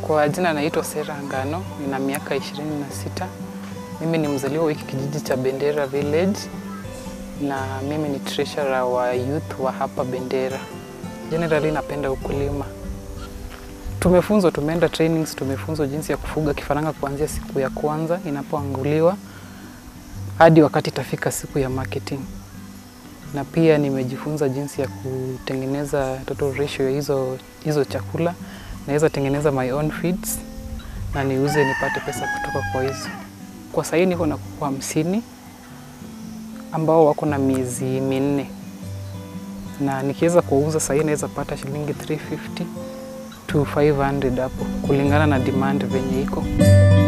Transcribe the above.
Kwa jina naitwa Sera Ngano, nina miaka 26. Mimi ni mzaliwa wa hiki kijiji cha Bendera Village na mimi ni treasurer wa youth wa hapa Bendera. Generally napenda ukulima. Tumefunzwa, tumeenda trainings, tumefunzwa jinsi ya kufuga kifaranga kuanzia siku ya kwanza inapoanguliwa hadi wakati itafika siku ya marketing. Na pia nimejifunza jinsi ya kutengeneza total ratio ya hizo, hizo chakula. Naweza tengeneza my own feeds na niuze nipate pesa kutoka kwa hizo. Kwa sahii niko na kuku hamsini ambao wako na miezi minne, na nikiweza kuuza sahii naweza pata shilingi 350 to 500 hapo kulingana na demand venye iko.